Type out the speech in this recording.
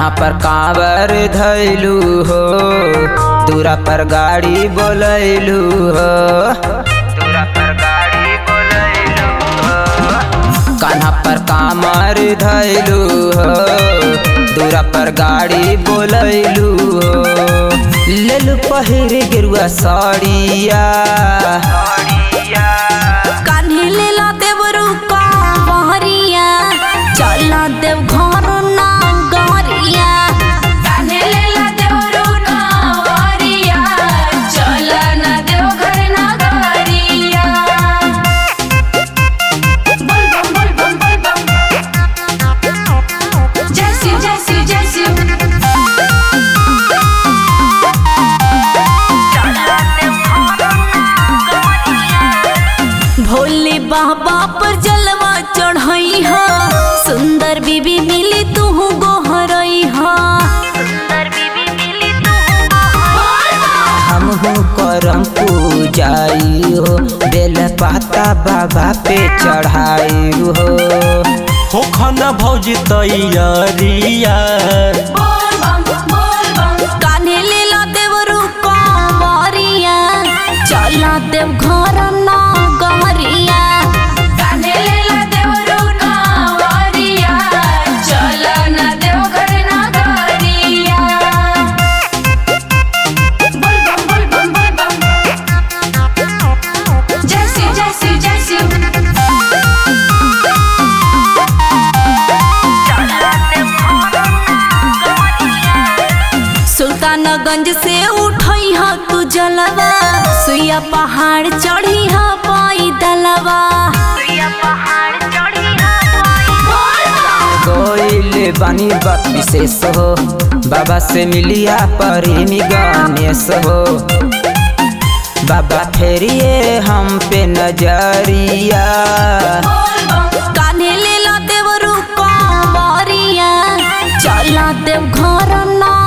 कन्हा पर कांवर धैलू हो दूरा पर गाड़ी बोलैलू हो दूरा पर गाड़ी बोलैलू हो कन्हा पर कांवर धैलू हो दूरा पर गाड़ी बोलैलू हो लेलू पहिर गिरुआ साड़िया कान्हे लेला देवरू कांवरिया चला देव घर ना गरिया कान्हे लेला देवरू कांवरिया चला ना देव घर ना गरिया बोल बम बोल बम बोल बम जय शिव जय शिव जय शिव भोले बाबा पर जलवा चढ़ई हा सुंदर बीबी मिली तू गोहरई हा सुंदर बीबी मिली तू हमहू करम पूजाई हो बेल पाता बाबा पे चढ़ाई हो हो खाना भौजी तैयारिया बोल बम बोल बम कान्हे लेला देवरू कांवरिया चला देव घर ना गहरिया कान्हे लेला देवरू कांवरिया चला ना देव घर ना गहरिया बोल बम बोल बम बोल बम जय शिव जय शिव जय शिव सुल्तानगंज से उठई हा तू जलवा सुइया पहाड़ चढ़ी हा पाई दलवा सुइया पहाड़ चढ़ी हा गोइल बानी बात विशेष हो बाबा से मिलिया प्रेमी गणेश हो बाबा फेरिए हम पे नजरिया कान्हे लेला देवरू कांवरिया चला देव घर ना